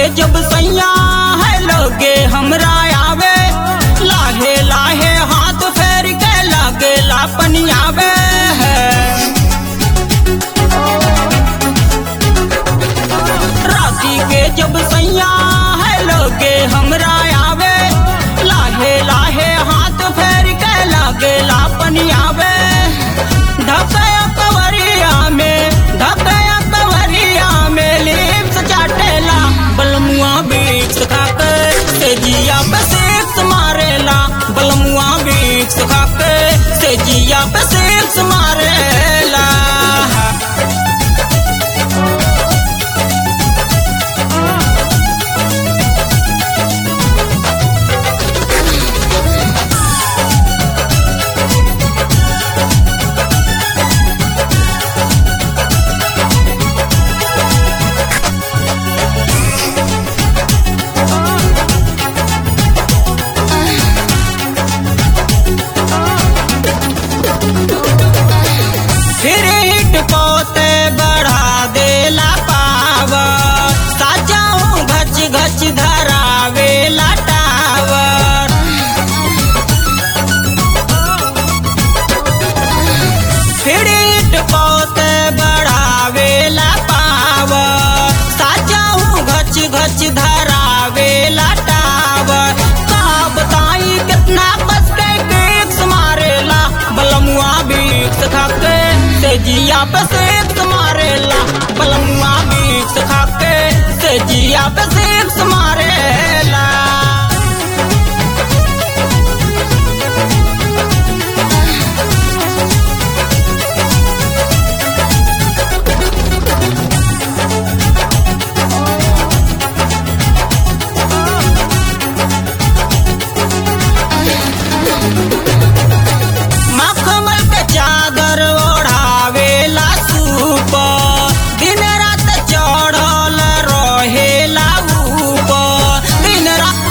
जब सैया है लोगे हमरा आवे लाहे लाहे हाथ फेर के लागे लापन आवे है राती के जब सैया है लोगे हमरा आवे लाहे लाहे हाथ फेर के लागे लापन आवे धकया कवरिया में धकया कवरिया में लिप्स चाटेला बलमुआ बीच खाके तेजिया पे सिक्स मारेला बलमुआ बीच खाके तेजिया पे सिक्स मारेला फिर हिट पोते बढ़ा देला पावर साजाऊ घच घच धरावेला टावर फिर हिट पोते बढ़ावेला पावर साजाऊ घच घच धरावेला टावर का बताई कितना बस के केक्स मारेला बलमुआ बीक्स खाके तेजिया पे सेक्स मारेला बलमुआ बीक्स खाके तेजिया पे सेक्स मारेला मखमल के चादर ओढ़ावेला सूप दिन रात चढ़ल रहेला ऊपर दिन रात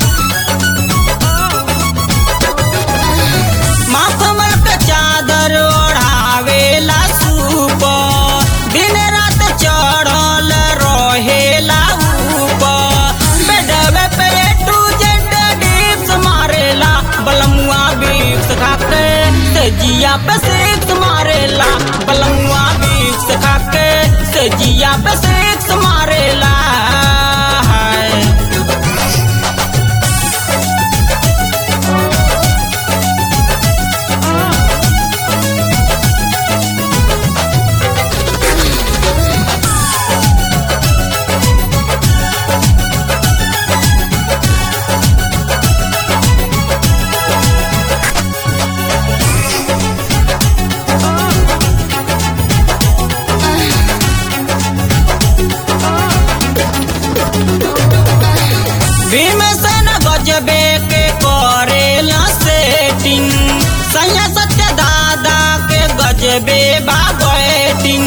मखमल के चादर ओढ़ावेला सूप दिन रात चढ़ल रहेला ऊपर बेडवे पे टू जेड डिप्स मारेला बलमुआ बिक्स खाके तेजिया पे सिक्स मारेला बलमुआ बिक्स खाके तेजिया पे सिक्स मारेला हाय भीमसेन गजबे के करेला सेटिंग सैया सत्य दादा के गजबे बा बैटिंग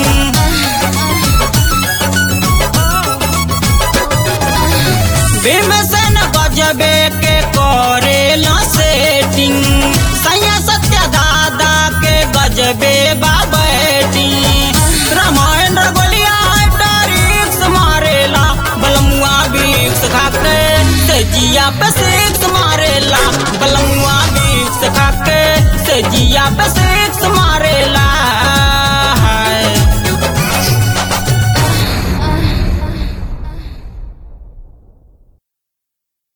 भीमसेन गजबे के करेला सेटिंग सैया सत्य दादा के गजबे बा बैटिंग रामायण रगोलिया टारिक्स मारेला बलमुआ बीक्स खाके तेजिया पे सिक्स मारेला बलमुआ बीक्स खाके तेजिया पे सिक्स मारेला